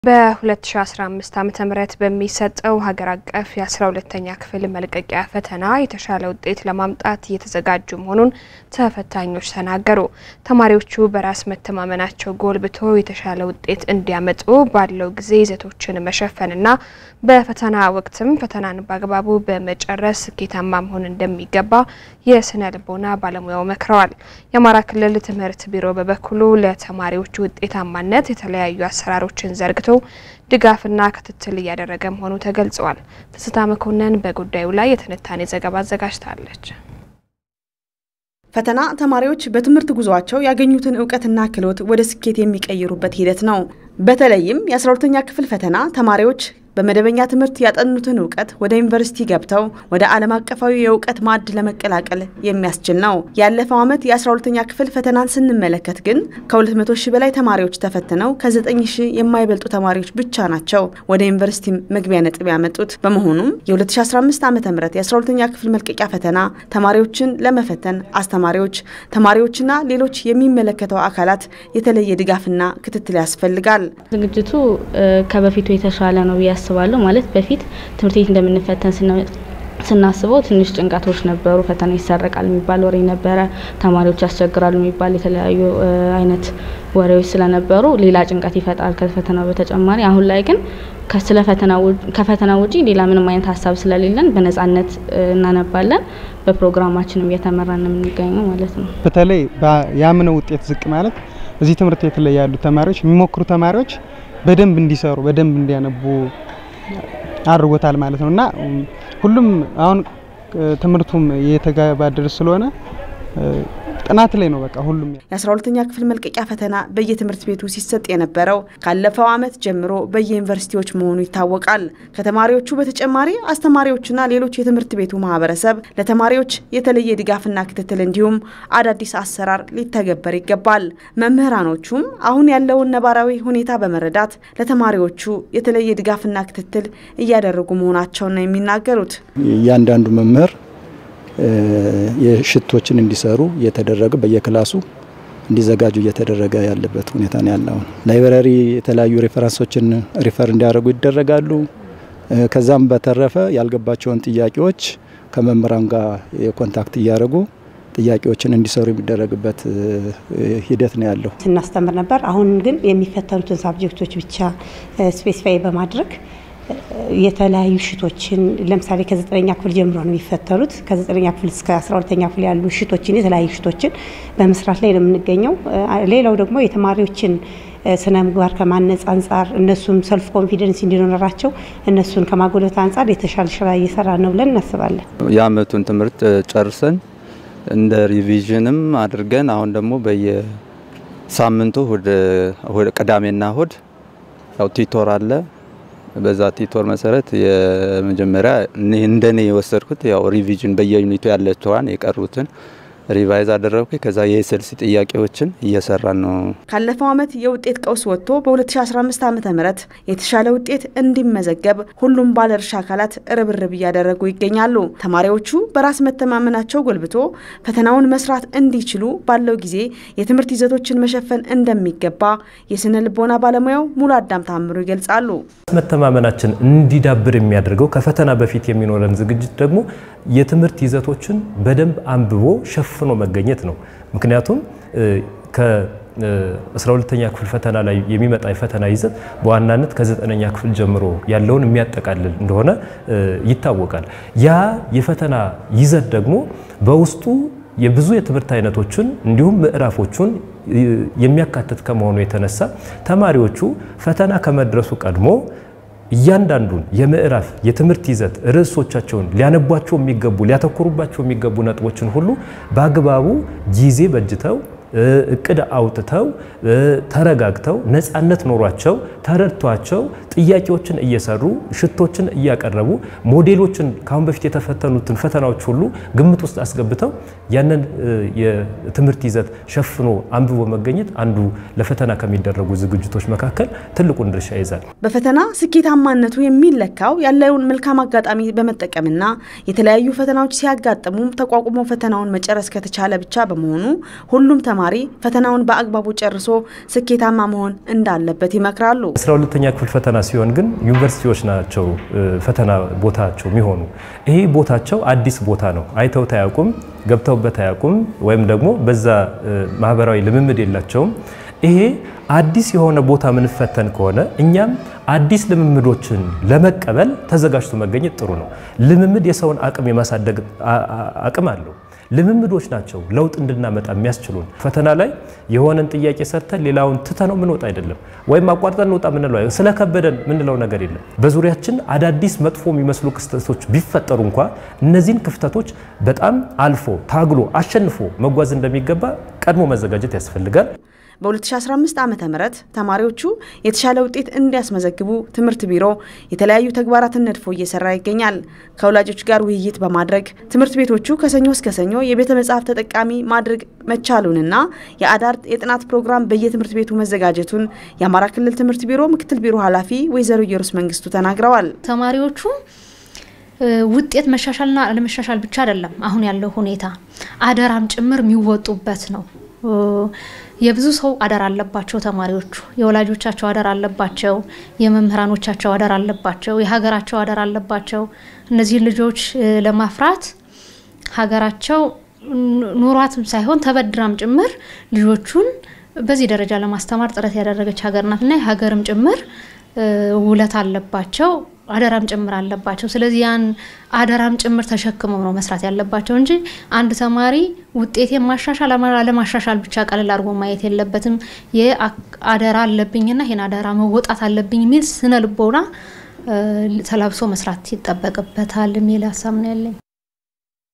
በ2015 ዓ ም በሚሰጠው ሀገር አቀፍ የ12ተኛ ክፍል መልቀቂያ ፈተና የተሻለ ውጤት ለማምጣት እየተዘጋጁ መሆኑን ተፈታኞች ተናገሩ። ተማሪዎቹ በራስ መተማመናቸው ጎልብቶ የተሻለ ውጤት እንዲያመጡ ባለው ጊዜ ይዘቶችን መሸፈንና በፈተና ወቅትም ፈተናን በአግባቡ በመጨረስ ስኬታማ መሆን እንደሚገባ የስነ ልቦና ባለሙያው መክረዋል። የአማራ ክልል ትምህርት ቢሮ በበኩሉ ለተማሪዎቹ ውጤታማነት የተለያዩ አሰራሮችን ዘርግቶ ድጋፍና ክትትል እያደረገ መሆኑ ተገልጿል። ትስታ መኮንን በጉዳዩ ላይ የትንታኔ ዘገባ አዘጋጅታለች። ፈተና ተማሪዎች በትምህርት ጉዟቸው ያገኙትን እውቀትና ክህሎት ወደ ስኬት የሚቀይሩበት ሂደት ነው። በተለይም የ12ኛ ክፍል ፈተና ተማሪዎች በመደበኛ ትምህርት ያጠኑትን እውቀት ወደ ዩኒቨርሲቲ ገብተው ወደ ዓለም አቀፋዊ የእውቀት ማዕድ ለመቀላቀል የሚያስችል ነው። ያለፈው ዓመት የ12ኛ ክፍል ፈተናን ስንመለከት ግን ከ200 ሺህ በላይ ተማሪዎች ተፈትነው ከ9 ሺህ የማይበልጡ ተማሪዎች ብቻ ናቸው ወደ ዩኒቨርሲቲ መግቢያ ነጥብ ያመጡት። በመሆኑም የ2015 ዓ ም የ12ኛ ክፍል መልቀቂያ ፈተና ተማሪዎችን ለመፈተን አስተማሪዎች፣ ተማሪዎችና ሌሎች የሚመለከተው አካላት የተለየ ድጋፍና ክትትል ያስፈልጋል። ዝግጅቱ ከበፊቱ የተሻለ ነው ብዬ አስባለሁ። ማለት በፊት ትምህርት ቤት እንደምንፈተን ስናስበው ትንሽ ጭንቀቶች ነበሩ። ፈተና ይሰረቃል የሚባል ወሬ ነበረ። ተማሪዎች ያስቸግራሉ የሚባል የተለያዩ አይነት ወሬዎች ስለነበሩ ሌላ ጭንቀት ይፈጥራል ከፈተናው በተጨማሪ። አሁን ላይ ግን ከፈተና ውጪ ሌላ ምንም አይነት ሀሳብ ስለሌለን በነጻነት እናነባለን። በፕሮግራማችንም እየተመራን የምንገኘው ማለት ነው። በተለይ ያምነው ውጤት ዝቅ ማለት እዚህ ትምህርት ቤት ላይ ያሉ ተማሪዎች የሚሞክሩ ተማሪዎች በደንብ እንዲሰሩ በደንብ እንዲያነቡ አድርጎታል ማለት ነው እና ሁሉም አሁን ትምህርቱም እየተገባደደ ስለሆነ ጥናት ላይ ነው በቃ ሁሉም። የ12ኛ ክፍል መልቀቂያ ፈተና በየትምህርት ቤቱ ሲሰጥ የነበረው ካለፈው ዓመት ጀምሮ በየዩኒቨርሲቲዎች መሆኑ ይታወቃል። ከተማሪዎቹ በተጨማሪ አስተማሪዎችና ሌሎች የትምህርት ቤቱ ማህበረሰብ ለተማሪዎች የተለየ ድጋፍና ክትትል እንዲሁም አዳዲስ አሰራር ሊተገበር ይገባል። መምህራኖቹም አሁን ያለውን ነባራዊ ሁኔታ በመረዳት ለተማሪዎቹ የተለየ ድጋፍና ክትትል እያደረጉ መሆናቸውን ነው የሚናገሩት። እያንዳንዱ መምህር የሽቶችን እንዲሰሩ እየተደረገ በየክላሱ እንዲዘጋጁ እየተደረገ ያለበት ሁኔታ ነው ያለው። ላይብረሪ የተለያዩ ሬፈረንሶችን ሪፈር እንዲያደርጉ ይደረጋሉ። ከዛም በተረፈ ያልገባቸውን ጥያቄዎች ከመምህራን ጋር የኮንታክት እያደረጉ ጥያቄዎችን እንዲሰሩ የሚደረግበት ሂደት ነው ያለው። ስናስተምር ነበር። አሁን ግን የሚፈተኑትን ሳብጀክቶች ብቻ ስፔሲፋይ በማድረግ የተለያዩ ሽቶችን ለምሳሌ ከዘጠነኛ ክፍል ጀምሮ ነው የሚፈተኑት። ከዘጠነኛ ክፍል እስከ አስራ ሁለተኛ ክፍል ያሉ ሽቶችን የተለያዩ ሽቶችን በመስራት ላይ ነው የምንገኘው። ሌላው ደግሞ የተማሪዎችን ስነ ምግባር ከማነጽ አንጻር እነሱም ሰልፍ ኮንፊደንስ እንዲኖራቸው እነሱን ከማጎለት አንጻር የተሻለ ስራ እየሰራ ነው ብለን እናስባለን። የአመቱን ትምህርት ጨርሰን እንደ ሪቪዥንም አድርገን አሁን ደግሞ በየሳምንቱ ቅዳሜና እሁድ ያው ቲቶር አለ በዛ ቲቶር መሰረት የመጀመሪያ እንደኔ የወሰድኩት ያው ሪቪዥን በየዩኒቱ ያለችዋን የቀሩትን ሪቫይዝ አደረግኩ። ከዛ የኤስኤልሲ ጥያቄዎችን እየሰራን ነው። ካለፈው ዓመት የውጤት ቀውስ ወጥቶ በ2015 ዓ ም የተሻለ ውጤት እንዲመዘገብ ሁሉም ባለድርሻ አካላት ርብርብ እያደረጉ ይገኛሉ። ተማሪዎቹ በራስ መተማመናቸው ጎልብቶ ፈተናውን መስራት እንዲችሉ ባለው ጊዜ የትምህርት ይዘቶችን መሸፈን እንደሚገባ የስነ ልቦና ባለሙያው ሙሉ አዳም ታምሩ ይገልጻሉ። መተማመናችን እንዲዳብር የሚያደርገው ከፈተና በፊት የሚኖረን ዝግጅት ደግሞ የትምህርት ይዘቶችን በደንብ አንብቦ ሸፍኖ መገኘት ነው። ምክንያቱም ከ12ተኛ ክፍል ፈተና ላይ የሚመጣ የፈተና ይዘት በዋናነት ከዘጠነኛ ክፍል ጀምሮ ያለውን የሚያጠቃልል እንደሆነ ይታወቃል። ያ የፈተና ይዘት ደግሞ በውስጡ የብዙ የትምህርት አይነቶችን እንዲሁም ምዕራፎቹን የሚያካትት ከመሆኑ የተነሳ ተማሪዎቹ ፈተና ከመድረሱ ቀድሞ እያንዳንዱን የምዕራፍ የትምህርት ይዘት ርዕሶቻቸውን ሊያነቧቸው የሚገቡ ሊያተኩሩባቸው የሚገቡ ነጥቦችን ሁሉ በአግባቡ ጊዜ በጅተው እቅድ አውጥተው ተረጋግተው ነፃነት ኖሯቸው ተረድቷቸው ጥያቄዎችን እየሰሩ ሽቶችን እያቀረቡ ሞዴሎችን ከአሁን በፊት የተፈተኑትን ፈተናዎች ሁሉ ግምት ውስጥ አስገብተው ያንን የትምህርት ይዘት ሸፍኖ አንብቦ መገኘት አንዱ ለፈተና ከሚደረጉ ዝግጅቶች መካከል ትልቁን ድርሻ ይዛል። በፈተና ስኬታማነቱ የሚለካው ያለውን መልካም አጋጣሚ በመጠቀምና የተለያዩ ፈተናዎች ሲያጋጥሙ ተቋቁሞ ፈተናውን መጨረስ ከተቻለ ብቻ በመሆኑ ሁሉም ተማሪ ፈተናውን በአግባቡ ጨርሶ ስኬታማ መሆን እንዳለበት ይመክራሉ። አስራ ሁለተኛ ክፍል ፈተና ሲሆን ግን ዩኒቨርሲቲዎች ናቸው ፈተና ቦታቸው የሚሆኑ። ይሄ ቦታቸው አዲስ ቦታ ነው። አይተውት አያውቁም፣ ገብተውበት አያውቁም፣ ወይም ደግሞ በዛ ማህበራዊ ልምምድ የላቸውም። ይሄ አዲስ የሆነ ቦታ ምንፈተን ከሆነ እኛም አዲስ ልምምዶችን ለመቀበል ተዘጋጅቶ መገኘት ጥሩ ነው። ልምምድ የሰውን አቅም የማሳደግ አቅም አለው። ልምምዶች ናቸው ለውጥ እንድናመጣ የሚያስችሉን። ፈተና ላይ የሆነን ጥያቄ ሰርተን ሌላውን ትተነው ምንወጣ አይደለም፣ ወይም አቋርጠን እንውጣ ምንለው ስለከበደን ምንለው ነገር የለም። በዙሪያችን አዳዲስ መጥፎ የሚመስሉ ክስተቶች ቢፈጠሩ እንኳ እነዚህን ክፍተቶች በጣም አልፎ ታግሎ አሸንፎ መጓዝ እንደሚገባ ቀድሞ መዘጋጀት ያስፈልጋል። በ2015 ዓ ም ተማሪዎቹ የተሻለ ውጤት እንዲያስመዘግቡ ትምህርት ቢሮ የተለያዩ ተግባራትን ነድፎ እየሰራ ይገኛል። ከወላጆች ጋር ውይይት በማድረግ ትምህርት ቤቶቹ ከሰኞ እስከ ሰኞ የቤተ መጽሐፍ ተጠቃሚ ማድረግ መቻሉንና የአዳር የጥናት ፕሮግራም በየትምህርት ቤቱ መዘጋጀቱን የአማራ ክልል ትምህርት ቢሮ ምክትል ቢሮ ኃላፊ ወይዘሮ ኢየሩስ መንግስቱ ተናግረዋል። ተማሪዎቹ ውጤት መሻሻልና አለመሻሻል ብቻ አይደለም አሁን ያለው ሁኔታ አደራም ጭምር የሚወጡበት ነው። የብዙ ሰው አደራ አለባቸው። ተማሪዎቹ የወላጆቻቸው አደራ አለባቸው። የመምህራኖቻቸው አደራ አለባቸው። የሀገራቸው አደራ አለባቸው። እነዚህን ልጆች ለማፍራት ሀገራቸው ኑሯትም ሳይሆን ተበድራም ጭምር ልጆቹን በዚህ ደረጃ ለማስተማር ጥረት ያደረገች ሀገር ናትና የሀገርም ጭምር ውለት አለባቸው አደራም ጭምር አለባቸው። ስለዚህ ያን አደራም ጭምር ተሸክመው ነው መስራት ያለባቸው እንጂ አንድ ተማሪ ውጤቴን ማሻሻል አለማሻሻል ብቻ ቀለል አድርጎ ማየት የለበትም። የአደራ አለብኝና ይሄን አደራ መወጣት አለብኝ የሚል ስነ ልቦና ተላብሶ መስራት ይጠበቅበታል የሚል ሀሳብ ነው ያለኝ።